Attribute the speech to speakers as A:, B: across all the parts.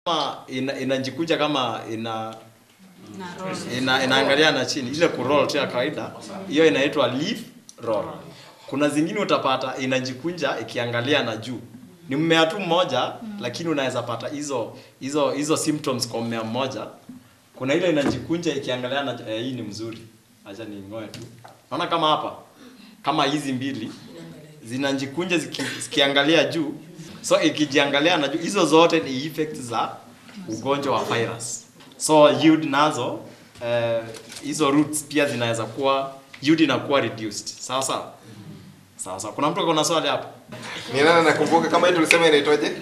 A: kama ina, inajikunja kama ina
B: na roll.
A: ina, inaangalia na chini ile kuroll tu ya kawaida hiyo inaitwa leaf roll kuna zingine utapata inajikunja ikiangalia na juu ni mmea tu mmoja lakini unaweza pata hizo hizo hizo symptoms kwa mmea mmoja kuna ile inajikunja ikiangalia na eh, hii ni mzuri acha ningoe tu naona kama hapa kama hizi mbili zinajikunja ziki, zikiangalia juu so ikijiangalia na juu hizo zote ni effect za ugonjwa wa virus so yield nazo eh, hizo roots pia zinaweza kuwa yield inakuwa reduced sawa sawa sawa sawa kuna mtu akona swali hapo
C: Ni nani nakumbuka kama hii tulisema inaitwaje?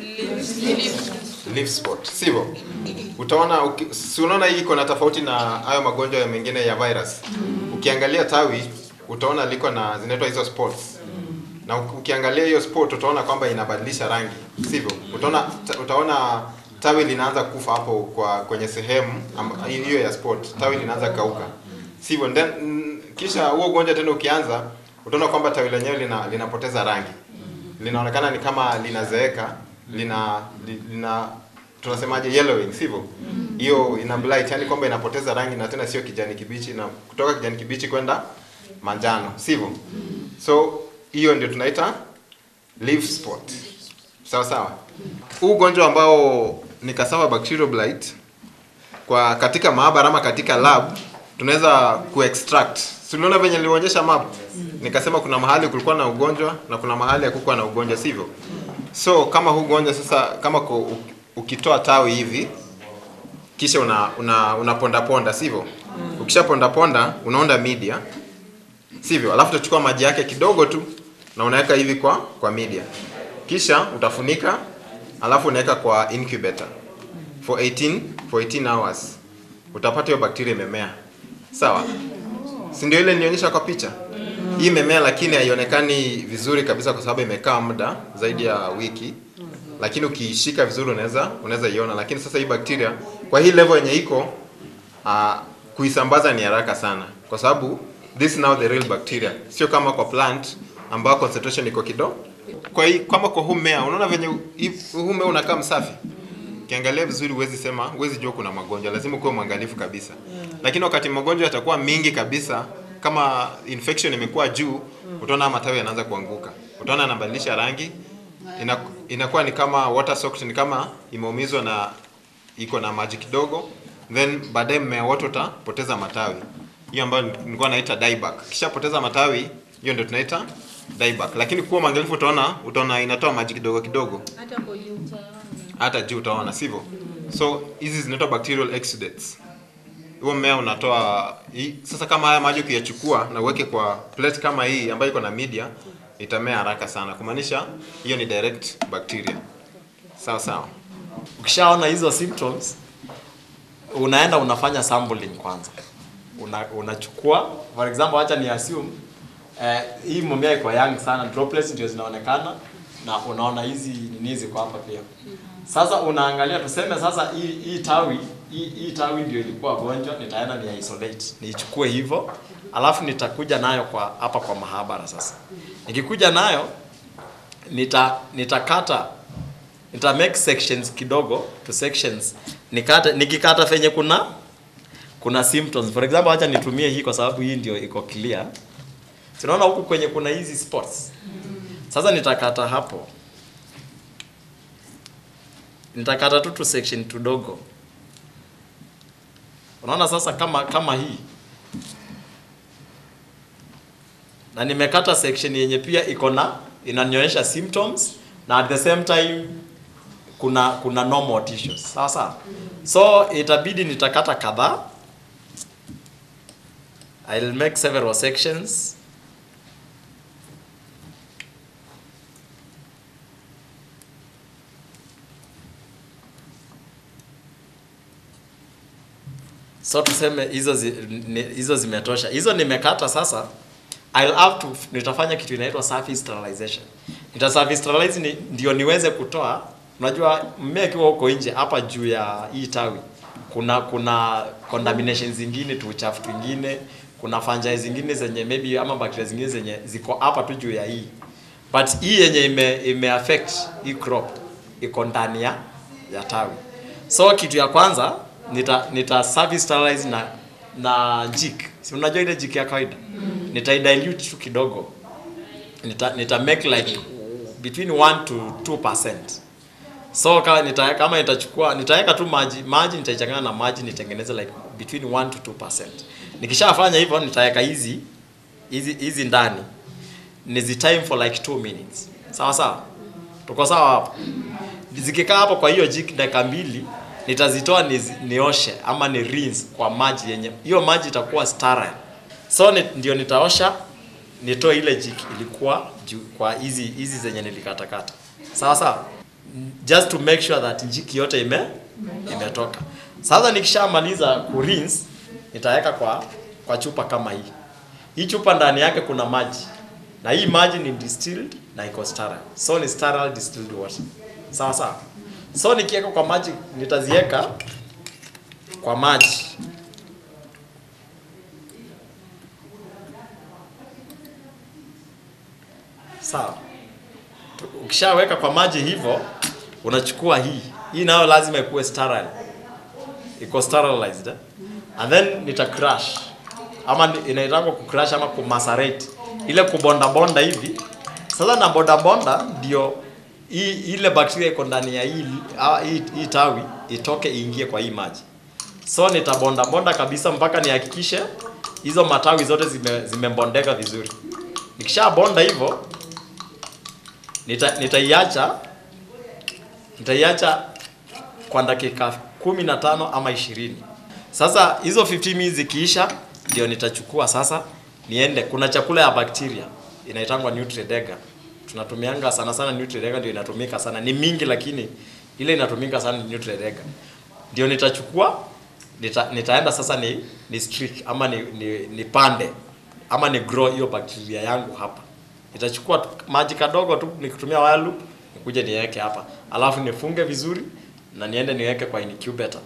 C: Leaf spot. Sivyo? Utaona uki- si unaona hii iko na tofauti na hayo magonjwa ya mengine ya virus. Ukiangalia tawi utaona liko na zinaitwa hizo spots. Na uki- ukiangalia hiyo spot utaona kwamba inabadilisha rangi. Sivyo? Utaona ta- utaona tawi linaanza kufa hapo kwa kwenye sehemu amba- hiyo ya spot. Tawi linaanza kauka. Sivyo? Then mm, kisha huo ugonjwa tena ukianza utaona kwamba tawi lenyewe lina, linapoteza rangi linaonekana ni kama linazeeka lina li- lina tunasemaje yellowing sivyo hiyo ina blight yani kwamba inapoteza rangi na tena sio kijani kibichi na kutoka kijani kibichi kwenda manjano sivyo so hiyo ndio tunaita leaf spot sawa sawa huu ugonjwa ambao ni cassava bacterial blight kwa katika maabara ama katika lab tunaweza kuextract si uliona venye nilionyesha map nikasema kuna mahali kulikuwa na ugonjwa na kuna mahali hakukuwa na ugonjwa sivyo so kama huu ugonjwa sasa kama ku, u- ukitoa tawi hivi kisha una una unaponda ponda sivyo ukisha ponda ponda unaunda media sivyo alafu utachukua maji yake kidogo tu na unaweka hivi kwa kwa media kisha utafunika alafu unaweka kwa incubator for 18 for 18 hours utapata hiyo bakteria imemea sawa si ndio ile nilionyesha kwa picha hii imemea lakini haionekani vizuri kabisa kwa sababu imekaa muda zaidi ya wiki lakini ukiishika vizuri unaweza unaweza iona lakini sasa hii bakteria kwa hii level yenye iko uh, kuisambaza ni haraka sana kwa sababu this is now the real bacteria sio kama kwa plant ambao concentration iko kidogo kwa hii kama kwa huu mmea unaona venye hii- huu mmea unakaa msafi ukiangalia vizuri huwezi sema huwezi jua kuna magonjwa lazima ukuwe mwangalifu kabisa lakini wakati magonjwa yatakuwa mingi kabisa kama infection imekuwa juu utaona matawi yanaanza kuanguka utaona yanabadilisha rangi ina, inakuwa ni kama water soaked ni kama imeumizwa na iko na maji kidogo then baadaye mmea wote utapoteza matawi hiyo ambayo nilikuwa naita dieback kisha poteza matawi hiyo ndio tunaita dieback lakini kuwa mwangalifu utaona utaona inatoa maji kidogo kidogo
B: Hata kwa juu.
C: hata juu utaona sivyo so hizi zinaitwa bacterial exudates huo mmea unatoa hii, sasa kama haya maji ukiyachukua na uweke kwa plate kama hii ambayo iko na media itamea haraka sana kumaanisha hiyo ni direct bacteria sawa sawa
A: ukishaona hizo symptoms unaenda unafanya sampling kwanza una, unachukua for example acha ni assume eh, hii mmea iko young sana droplets ndio zinaonekana na unaona hizi nini ziko hapa pia sasa unaangalia tuseme sasa hii hii tawi hii, hii tawi ndio ilikuwa gonjwa nitaenda ni isolate niichukue hivyo alafu nitakuja nayo kwa hapa kwa mahabara sasa nikikuja nayo nita nitakata nita make sections kidogo to sections nikate nikikata fenye kuna kuna symptoms for example acha nitumie hii kwa sababu hii ndio iko clear tunaona huku kwenye kuna hizi spots sasa nitakata hapo nitakata tu tu section tudogo unaona sasa kama kama hii na nimekata section yenye pia iko na inanionyesha symptoms na at the same time kuna kuna normal tissues sawa sawa so itabidi nitakata kadhaa I'll make several sections so tuseme hizo zi, ni, hizo zimetosha hizo nimekata sasa I'll have to nitafanya kitu inaitwa surface sterilization nita surface sterilize ni, ndio niweze kutoa unajua mmea ikiwa huko nje hapa juu ya hii tawi kuna kuna contamination zingine tu uchafu twingine kuna fungi zingine zenye maybe ama bacteria zingine zenye ziko hapa tu juu ya hii but hii yenye ime, ime affect hii crop iko ndani ya ya tawi So kitu ya kwanza nita nita service sterilize na na jik. Si unajua ile jik ya kawaida? Nita dilute tu kidogo. Nita nita make like between 1 to 2%. So kama nita kama nitachukua nitaweka tu maji maji nitaichanganya na maji nitengeneze like between 1 to 2%. Nikishafanya hivyo nitaweka hizi hizi hizi ndani. Nizi time for like 2 minutes. Sawa sawa? Tuko sawa hapo? Zikikaa hapo kwa hiyo jik dakika mbili nitazitoa nizi, nioshe ama ni rinse kwa maji yenye hiyo maji itakuwa sterile. So ni, ndio nitaosha nitoe ile jik ilikuwa juu kwa hizi hizi zenye nilikatakata. Sawa sawa? Just to make sure that jiki yote ime imetoka. Sasa nikishamaliza ku rinse nitaweka kwa kwa chupa kama hii. Hii chupa ndani yake kuna maji. Na hii maji ni distilled na iko sterile. So ni sterile distilled water. Sawa sawa? So nikiweka kwa maji nitaziweka kwa maji. Sawa. Ukishaweka kwa maji hivyo unachukua hii. Hii nayo lazima ikuwe sterile. Iko sterilized. Eh? And then nita crush. Ama ni- inaitangwa ku crush ama ku macerate. Ile kubonda bonda hivi. Sasa na bonda bonda ndio hii ile bakteria iko ndani ya hii, ah, hii, hii tawi itoke iingie kwa hii maji. So nitabonda bonda kabisa mpaka nihakikishe hizo matawi zote zime, zimebondeka vizuri. Nikishabonda hivyo nita, nitaiacha nitaiacha kwa dakika kumi na tano ama ishirini. Sasa hizo 15 minutes zikiisha, ndio nitachukua sasa niende. Kuna chakula ya bakteria inaitangwa Nutri-Dega. Tunatumianga sana sana Nutri-Dega, ndio inatumika sana, ni mingi, lakini ile inatumika sana ni Nutri-Dega. Ndio nitachukua nita, nitaenda sasa ni, ni streak ama ni, ni, ni pande ama ni grow hiyo bakteria yangu hapa. Nitachukua tu- maji kadogo tu nikitumia wire loop nikuje niweke hapa, alafu nifunge vizuri na niende niweke kwa incubator.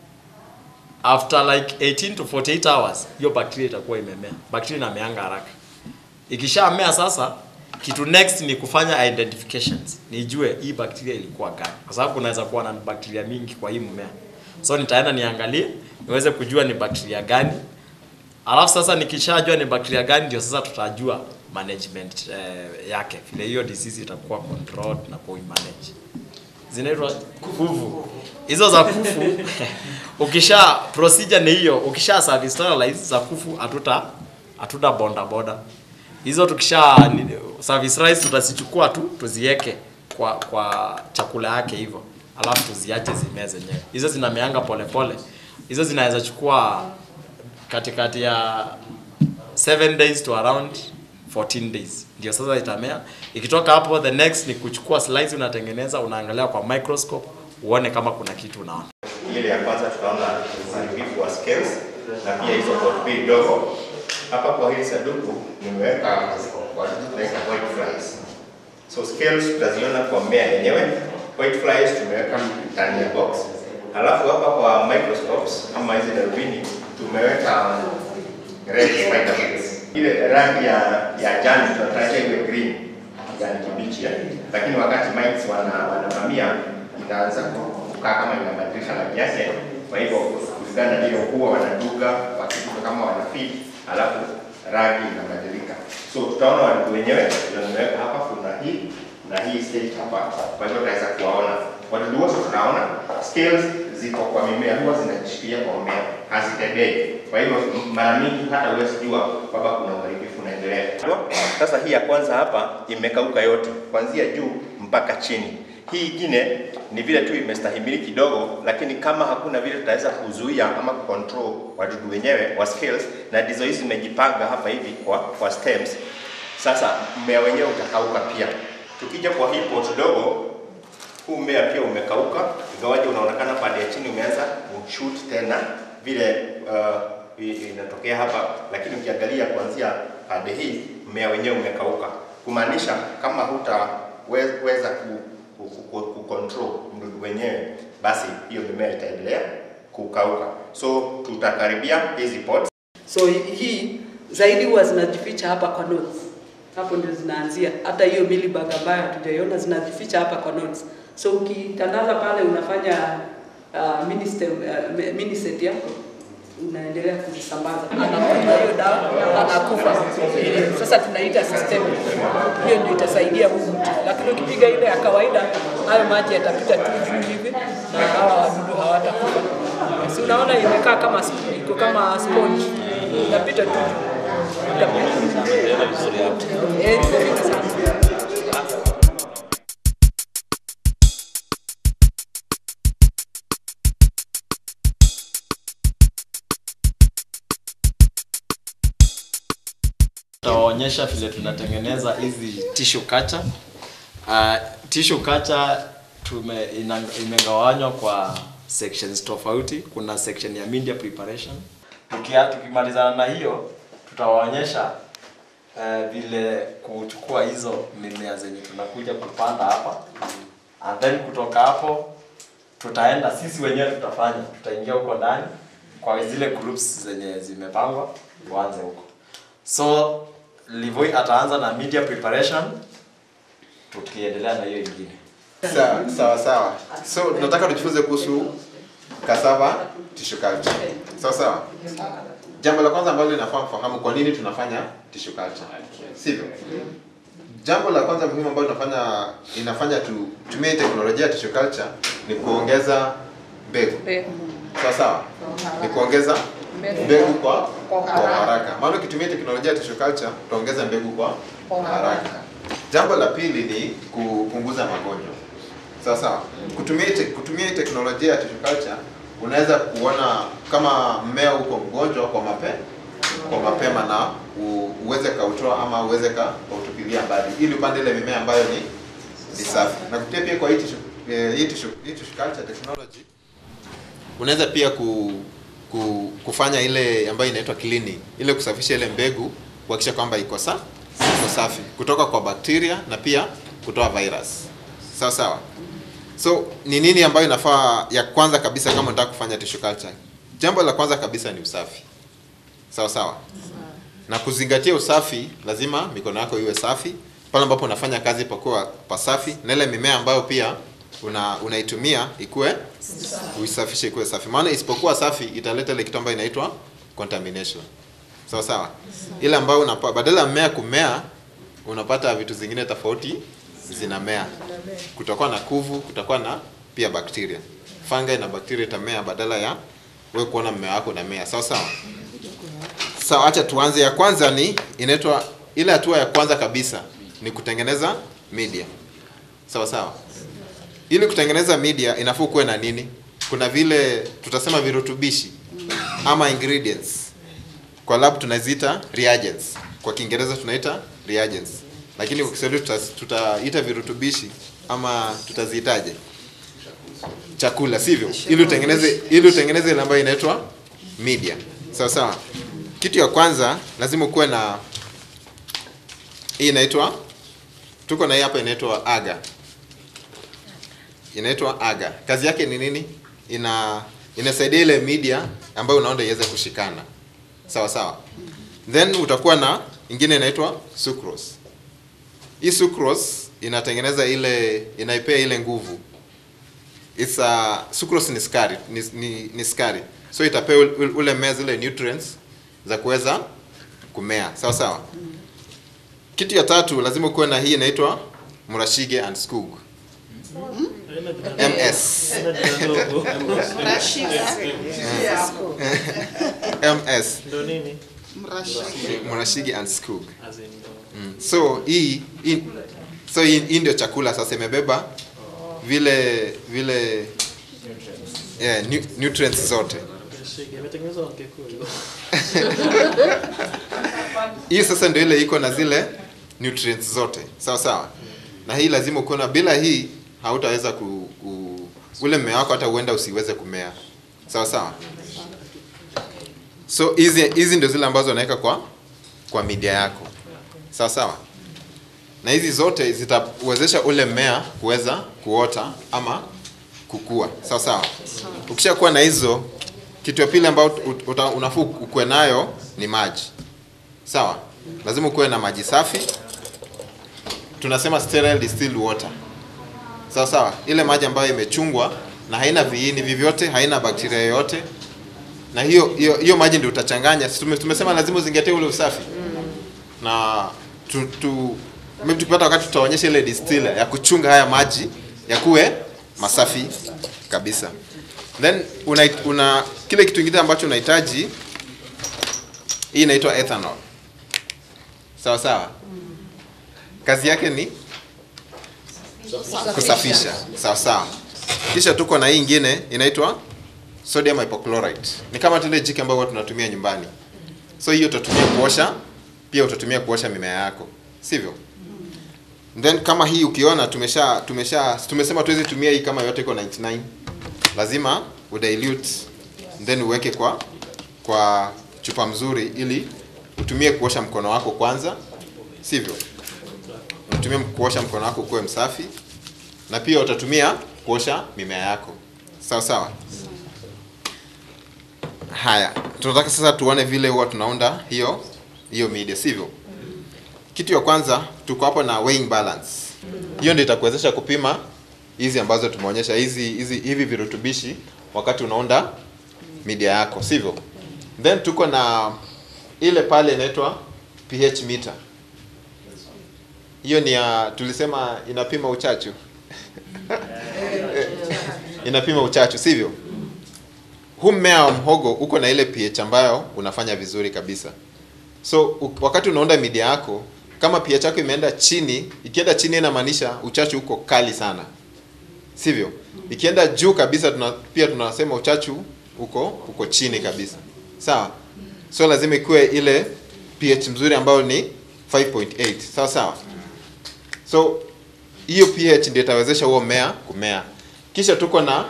A: After like 18 to 48 hours hiyo bakteria itakuwa imemea. Bakteria inameanga haraka. Ikishamea sasa, kitu next ni kufanya identifications, nijue hii bakteria ilikuwa gani, kwa sababu kunaweza kuwa na bakteria mingi kwa hii mmea. So nitaenda niangalie niweze kujua ni bakteria gani, alafu sasa nikishajua ni bakteria gani, ndio sasa tutajua management eh, yake, vile hiyo disease itakuwa controlled na kuimanage. Zinaitwa kuvu. Hizo za kufu ukisha procedure ni hiyo, ukisha service sterilize za kufu hatuta hatuta bonda boda. Hizo tukisha ni- service rice tutazichukua tu tuziweke kwa kwa chakula yake hivyo. Alafu tuziache zimee zenyewe. Hizo zinameanga polepole. Hizo zinaweza chukua katikati ya 7 days to around 14 days ndio sasa itamea. Ikitoka hapo, the next ni kuchukua slice, unatengeneza, unaangalia kwa microscope uone kama kuna kitu unaona.
D: ile ya kwanza tunaona uharibifu wa scales na pia hizo potpii ndogo. Hapa kwa hili sanduku nimeweka kwa tunaita white flies. So scales tutaziona kwa mmea yenyewe. White flies tumeweka ndani ya box. Halafu hapa kwa microscopes ama hizi darubini tumeweka red spider mites. Ile rangi ya ya jani tunataka iwe green, kijani kibichi ya. Lakini wakati mites wana wanavamia inaanza kukaa kama inabadilisha rangi yake. Kwa hivyo kulingana na hiyo huwa wanaduga wakituka kama wana feed, halafu rangi inabadilika. So tutaona wadudu wenyewe ndio nimeweka hapa, kuna hii na hii stage hapa, kwa hivyo tunaweza kuwaona wadudu wote. Tunaona scales ziko kwa mimea, huwa zinajishikilia kwa mmea, hazitembei. Kwa hivyo m- mara mingi hata huwezi jua kwamba kuna uharibifu unaendelea. Sasa hii ya kwanza hapa imekauka yote, kuanzia juu mpaka chini. Hii ingine ni vile tu imestahimili kidogo, lakini kama hakuna vile tutaweza kuzuia ama control wadudu wenyewe wa scales, na ndizo hizi zimejipanga hapa hivi kwa, kwa stems. Sasa mmea wenyewe utakauka pia. Tukija kwa hii pot dogo, huu mmea pia umekauka, ingawaje unaonekana pande ya chini umeanza kushoot tena vile uh, i- inatokea hapa, lakini ukiangalia kuanzia pande hii mmea wenyewe umekauka, kumaanisha kama hutaweza ku, ku, ku, ku control mdudu wenyewe, basi hiyo mimea itaendelea kukauka. So tutakaribia hizi pots
E: So hi- hii zaidi huwa zinajificha hapa kwa nodes. Hapo ndio zinaanzia. Hata hiyo millibug ambayo hatujaiona zinajificha hapa kwa nodes. So ukitandaza pale unafanya uh, minister uh, minister yako unaendelea kuzisambaza, anakunywa hiyo dawa anakufa. Eh, Sasa tunaita system, hiyo ndio itasaidia huyu mtu, lakini ukipiga ile ya kawaida, hayo maji yatapita tu juu hivi na hawa wadudu hawatakufa. Si unaona imekaa kama sp- iko kama sponge, inapita tu juu. Itapita. Eh, iko fiti sana.
A: Tutawaonyesha vile tunatengeneza hizi tissue culture. Uh, tissue culture tume ina, imegawanywa kwa sections tofauti. Kuna section ya media preparation. Tukia, tukimalizana na hiyo tutawaonyesha uh, vile kuchukua hizo mimea zenye tunakuja kupanda hapa and then kutoka hapo tutaenda sisi wenyewe tutafanya, tutaingia huko ndani kwa zile groups zenye zimepangwa, tuanze huko. So Livoi ataanza na media preparation, tukiendelea na hiyo ingine.
C: Sawa sawa sawa. So tunataka tujifunze kuhusu cassava tissue culture. Sawa sawa. Jambo la kwanza ambalo linafaa mfahamu kwa nini tunafanya tissue culture. Sivyo? Jambo la kwanza muhimu ambalo tunafanya inafanya tu- tumie teknolojia ya tissue culture ni kuongeza mbegu. Sawa sawa. Ni kuongeza mbegu kwa kwa haraka. Maana ukitumia teknolojia ya tissue culture utaongeza mbegu kwa haraka. Jambo la pili ni kupunguza magonjwa. Sawa sawa. Kutumia te, kutumia hii teknolojia ya tissue culture unaweza kuona kama mmea uko mgonjwa kwa mape kwa mapema na u, uweze kautoa ama uweze ka kautupilia mbali ili upande ile mimea ambayo ni ni safi. Na kupitia pia kwa hii tissue eh, hii tissue hii tissue culture technology unaweza pia ku, ku, kufanya ile ambayo inaitwa cleaning, ile kusafisha ile mbegu kuhakikisha kwamba iko sa iko safi kutoka kwa bakteria na pia kutoa virus. Sawa sawa. So ni nini ambayo inafaa ya kwanza kabisa kama unataka kufanya tissue culture? Jambo la kwanza kabisa ni usafi. Sawa sawa. Na kuzingatia usafi, lazima mikono yako iwe safi pale ambapo unafanya kazi pakuwa pasafi, na ile mimea ambayo pia una unaitumia ikuwe uisafishe ikuwe safi, maana isipokuwa safi italeta ile kitu ambayo inaitwa contamination. Sawa sawa. Ile ambayo unapa, badala ya mmea kumea unapata vitu zingine tofauti zinamea. Kutakuwa na kuvu, kutakuwa na pia bakteria. Fungi na bakteria itamea badala ya wewe kuona mmea wako unamea. Sawa sawa. Sawa, acha tuanze. Ya kwanza ni inaitwa ile hatua ya kwanza kabisa ni kutengeneza media. Sawa sawa. Ili kutengeneza media inafaa kuwe na nini? Kuna vile tutasema virutubishi ama ingredients. Kwa lab tunaziita reagents. Kwa Kiingereza tunaita reagents. Lakini kwa Kiswahili tuta- tutaita virutubishi ama tutaziitaje? Chakula, sivyo? Ili utengeneze ili utengeneze ile ambayo inaitwa media. Sawa sawa. Kitu ya kwanza lazima kuwe na hii inaitwa tuko na hii hapa inaitwa agar inaitwa agar. Kazi yake ni nini? Ina inasaidia ile media ambayo unaona iweze kushikana. Sawa sawa. Then utakuwa na ingine inaitwa sucrose. Hii sucrose inatengeneza ile inaipea ile nguvu. It's a sucrose ni sukari, ni, ni, ni sukari. So itapea ule- ule mmea zile nutrients za kuweza kumea. Sawa sawa. Kitu ya tatu lazima kuwe na hii inaitwa Murashige and Skug. MS. MS.
F: Ndo nini?
C: Murashige and Skug. Mm. So hii hii- so hii, hii ndio chakula sasa imebeba vile vile yeah, nu, nutrients zote.
F: Shige, imetengenezwa na Kikuyu.
C: Hii sasa ndio ile iko na zile nutrients zote. Sawa sawa. Na hii lazima ukiwa na bila hii hautaweza ku, ku ule mmea wako hata huenda usiweze kumea. Sawa sawa. So hizi hizi ndio zile ambazo unaweka kwa kwa media yako. Sawa sawa. Na hizi zote zitawezesha ule mmea kuweza kuota ama kukua. Sawa sawa. Ukishakuwa na hizo kitu ya pili ambayo ut- uta- unafaa ukuwe nayo ni maji. Sawa? Lazima ukuwe na maji safi. Tunasema sterile distilled water. Sawa sawa. Ile maji ambayo imechungwa na haina viini vyovyote, haina bakteria yoyote, na hiyo hiyo hiyo maji ndio utachanganya. Si tume- Tumesema lazima uzingatie ule usafi na tu, tu maybe tukipata wakati tutaonyesha ile distiller ya kuchunga haya maji yakuwe masafi kabisa. Then una, una kile kitu kingine ambacho unahitaji, hii inaitwa ethanol. Sawa sawa, kazi yake ni kusafisha. Sawa sawa. Kisha tuko na hii ingine inaitwa sodium hypochlorite. Ni kama tule jiki ambayo huwa tunatumia nyumbani. So hiyo utatumia kuosha, pia utatumia kuosha mimea yako, sivyo? Then kama hii ukiona tumesha tumesha tumesema tuwezi tumia hii kama yote iko 99. Lazima udilute then uweke kwa kwa chupa mzuri ili utumie kuosha mkono wako kwanza, sivyo? Utumie kuosha mkono wako ukuwe msafi na pia utatumia kuosha mimea yako. Sawa sawa? Haya, tunataka sasa tuone vile huwa tunaunda hiyo hiyo media, sivyo? Kitu ya kwanza tuko hapo na weighing balance. Hiyo ndio itakuwezesha kupima hizi ambazo tumeonyesha hizi hizi hivi virutubishi wakati unaunda media yako, sivyo? Then tuko na ile pale inaitwa pH meter. Hiyo ni ya tulisema inapima uchachu. inapima uchachu, sivyo? Huu mmea wa mhogo uko na ile pH ambayo unafanya vizuri kabisa. So u- wakati unaunda media yako, kama pH yako imeenda chini, ikienda chini inamaanisha uchachu uko kali sana, sivyo? Ikienda juu kabisa, tuna, pia tunasema uchachu uko uko chini kabisa, sawa? So lazima ikuwe ile pH mzuri ambayo ni 5.8, sawa sawa. So hiyo pH ndio itawezesha huo mmea kumea. Kisha tuko na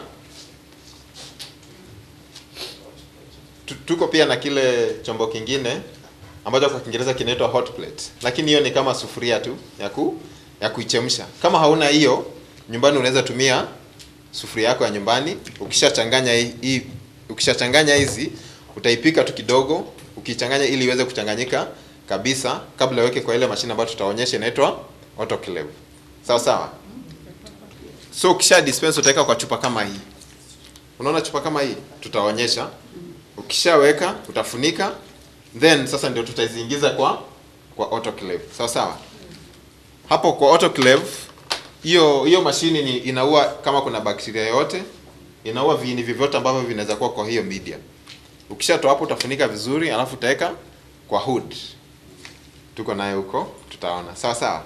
C: tu- tuko pia na kile chombo kingine ambacho kwa Kiingereza kinaitwa hot plate, lakini hiyo ni kama sufuria tu ya ku ya kuichemsha. Kama hauna hiyo nyumbani, unaweza tumia sufuria yako ya nyumbani. Ukishachanganya hii, hii ukishachanganya hizi utaipika tu kidogo, ukichanganya ili iweze kuchanganyika kabisa, kabla uweke kwa ile mashine ambayo tutaonyesha inaitwa autoclave. Sawa sawa. So ukisha dispense utaweka kwa chupa kama hii. Unaona chupa kama hii tutaonyesha. Ukishaweka utafunika then sasa ndio tutaziingiza kwa kwa autoclave. Sawa sawa. Hapo kwa autoclave hiyo hiyo mashini ni inaua kama kuna bakteria yote, inaua viini vyovyote ambavyo vinaweza kuwa kwa hiyo media. Ukishatoa hapo utafunika vizuri, alafu utaweka kwa hood. Tuko naye huko, tutaona. Sawa sawa.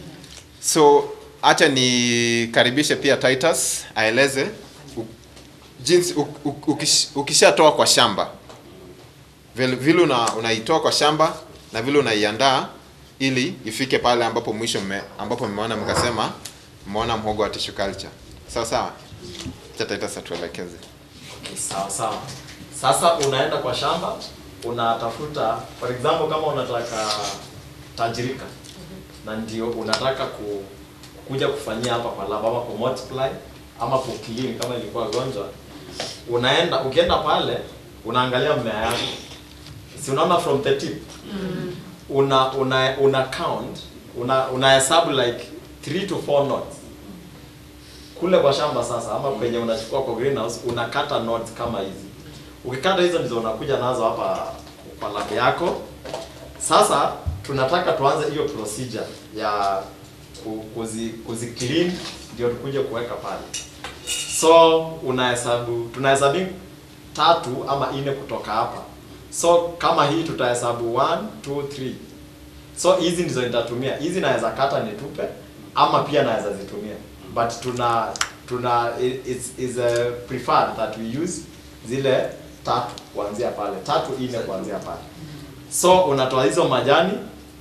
C: So acha nikaribishe pia Titus aeleze u- jinsi u- u- ukish- ukishatoa kwa shamba vile vile una, unaitoa kwa shamba na vile unaiandaa ili ifike pale ambapo mwisho mme, ambapo mmeona mkasema mmeona mhogo wa tissue culture. Sawa sawa. Acha Titus atuelekeze.
A: Sawa sawa. Sasa unaenda kwa shamba, unatafuta for example, kama unataka tajirika na ndio unataka ku, kuja kufanyia hapa kwa lab ama ku multiply ama ku clean kama ilikuwa gonjwa, unaenda ukienda pale unaangalia mmea yako, si unaona from the tip una una una count una unahesabu like 3 to 4 notes kule kwa shamba sasa ama kwenye unachukua kwa greenhouse unakata nodes kama hizi. Ukikata hizo ndizo unakuja nazo hapa kwa lab yako. Sasa tunataka tuanze hiyo procedure ya ku- kuzi, kuzi clean ndio tukuje kuweka pale. So unahesabu tunahesabu tatu ama nne kutoka hapa. So kama hii tutahesabu 1 2 3 So hizi ndizo nitatumia. Hizi naweza kata nitupe ama pia naweza zitumia. But tuna tuna it's is a preferred that we use zile tatu kuanzia pale. Tatu nne kuanzia pale. So unatoa hizo majani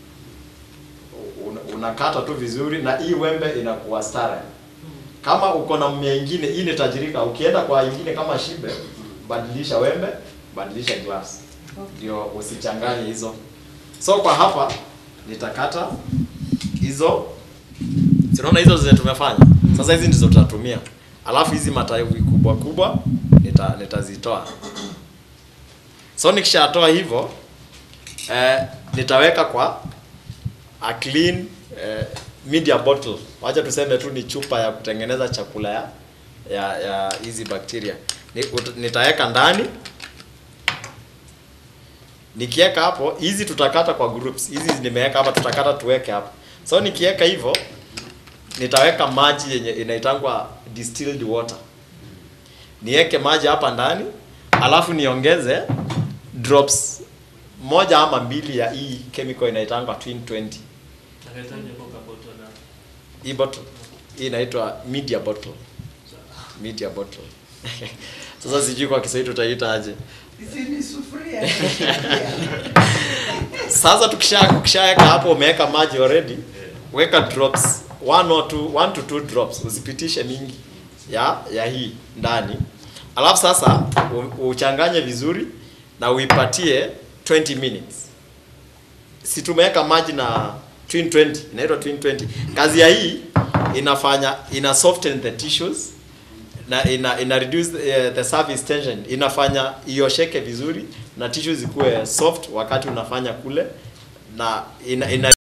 A: un- unakata tu vizuri na hii wembe inakuwa sterile. Kama uko na mmea ingine, hii ni tajirika, ukienda kwa ingine kama shibe, badilisha wembe, badilisha glass. Ndio usichanganye hizo. So kwa hapa nitakata hizo si unaona hizo zenye tumefanya sasa hizi ndizo tutatumia alafu hizi matawi kubwa kubwa nita nitazitoa so nikishatoa hivyo eh, nitaweka kwa a clean eh, media bottle wacha tuseme tu ni chupa ya kutengeneza chakula ya ya ya hizi bacteria Ni- ut- nitaweka ndani nikiweka hapo hizi tutakata kwa groups hizi nimeweka hapa tutakata tuweke hapa so nikiweka hivyo nitaweka maji yenye inaitangwa distilled water niweke maji hapa ndani alafu niongeze drops moja ama mbili ya hii chemical inaitangwa twin 20
F: Nakahitaji coca bottle na
A: hii bottle hii inaitwa media bottle media bottle sasa sijui kwa kiswahili tutaita aje
G: Zini sufuria.
A: sasa tukisha ukishaweka hapo umeweka maji already weka drops one or two, one to two drops usipitishe mingi ya ya hii ndani alafu sasa u- uchanganye vizuri na uipatie 20 minutes si tumeweka maji na twin 20 inaitwa twin 20 kazi ya hii inafanya ina soften the tissues na ina, ina reduce uh, the surface tension inafanya iosheke vizuri na tissues zikuwe soft wakati unafanya kule na ina, ina